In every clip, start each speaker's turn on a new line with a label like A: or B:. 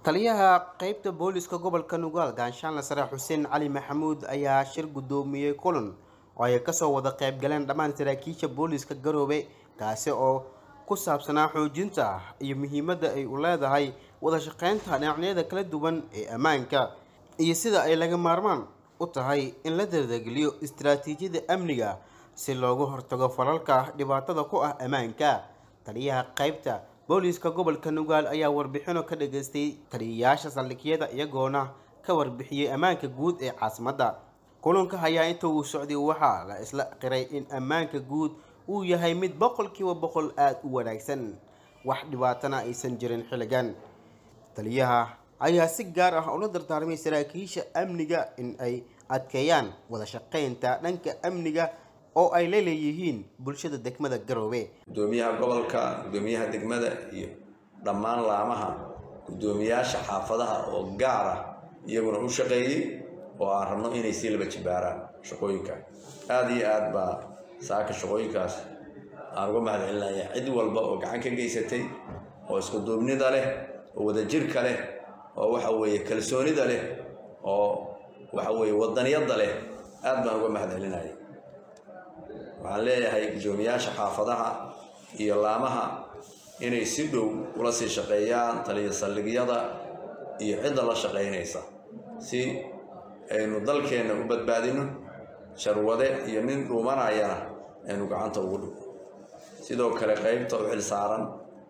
A: taliyaha qeybta booliska gobolka nugaal gaanshaanle sare xuseen cali maxamuud ayaa shir guddoomiyey kulan oo ay kasoo wada qayb galeen dhammaan saraakiisha booliska garoobe kaasi oo ku saabsanaa xoojinta iyo muhiimadda ay u leedahay wada shaqeynta dhinacyada kala duwan ee ammaanka iyo sida ay laga maarmaan u tahay in la dardageliyo istaraatiijiyada amniga si loogu hortago falalka dhibaatada ku ah ammaanka taliyaha qeybta booliska gobolka nugaal ayaa warbixino ka dhageystay taliyayaasha saldhigyada iyagoona ka warbixiyey ammaanka guud ee caasimadda kulanka ayaa inta uu socday waxaa la isla qiray in ammaanka guud uu yahay mid boqolkiiba boqol aada u wanaagsan wax dhibaatana aysan jirin xilligan taliyaha ayaa si gaar ah ula dardaarmay saraakiisha amniga in ay adkeeyaan wada shaqeynta dhanka amniga oo ay la leeyihiin bulshada degmada garoobe
B: gudoomiyaha gobolka gudoomiyaha degmada iyo dhammaan laamaha gudoomiyaasha xaafadaha oo gaar ah iyaguna u shaqeeyey oo aan rabno inay sii laba jibaaraan shaqooyinka aada iyo aad baa saaka shaqooyinkaas aan uga mahad celinaya cid walba oo gacan ka geysatay oo iskuduubnida leh oo wadajirka leh oo waxa weeye kalsoonida leh oo waxa weeye wadaniyadda leh aad baan uga mahad celinaya waxaan leeyahay guddoomiyaasha xaafadaha iyo laamaha inay si dhow ula sii shaqeeyaan taliya saldhigyada iyo cidda la shaqaynaysa si aynu dalkeenna u badbaadino sharwade iyo nin dhuumanayana aynu gacanta ugu dhigo sidoo kale qeybta u xilsaaran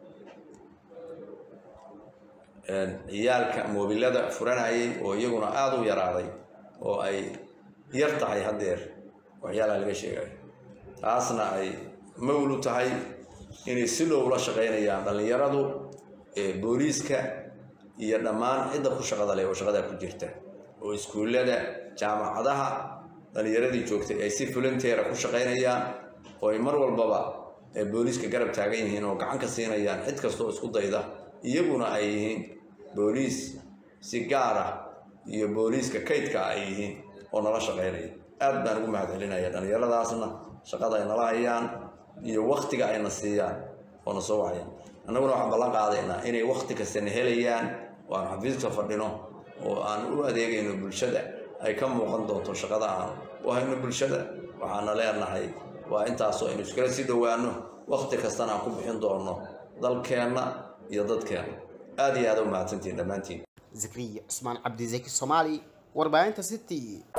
B: ciyaalka moobilada furanayay oo iyaguna aada u yaraaday oo ay yar tahay haddeer waxyaalaha laga sheegayo taasna ay mawlu tahay inay si dhow la shaqaynayaan dhallinyaradu booliiska iyo dhammaan cidda ku shaqada leh oo shaqadaa ku jirta oo iskuullada jaamacadaha dhallinyaradii joogtay ay si fulanteera ku shaqaynayaan oo ay mar walbaba booliiska garab taagan yihiin oo gacan ka siinayaan cid kastoo isku dayda iyaguna ay yihiin booliis si gaar ah iyo booliiska kaydka ay yihiin oo nala shaqaynaya aad baan ugu mahad celinaya dhallinyaradaasna shaqada ay nala hayaan iyo waktiga ayna siiyaan oo na soo wacayaan annaguna waxaan ballan qaadaynaa inay wakti kastana helayaan oo aan xafiiska fadhino oo aan u adeegayno bulshada ay ka muuqan doonto shaqada aan u hayno bulshada waxaana leenahay waa intaasoo aynu iskala sii dhowaano wakti kastana aan ku bixin doono dalkeenna iyo dadkeenna aada iyo aada u mahadsantihin dhammaantiin
A: zakriya cusmaan cabdisaki soomaali warbaahinta city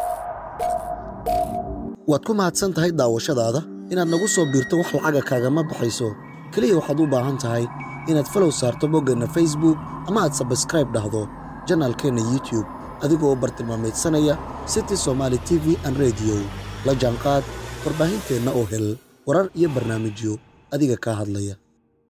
C: waad ku mahadsan tahay daawashadaada inaad nagu soo biirto wax lacaga kaagama baxayso keliya waxaad u baahan tahay inaad falow saarto boggeenna facebook ama aad sabskraib dhahdo janaalkeenna youtube adigoo u bartilmaamaydsanaya city somaali t v an rediyo la jaanqaad warbaahinteenna oo hel warar iyo barnaamijyo adiga kaa hadlaya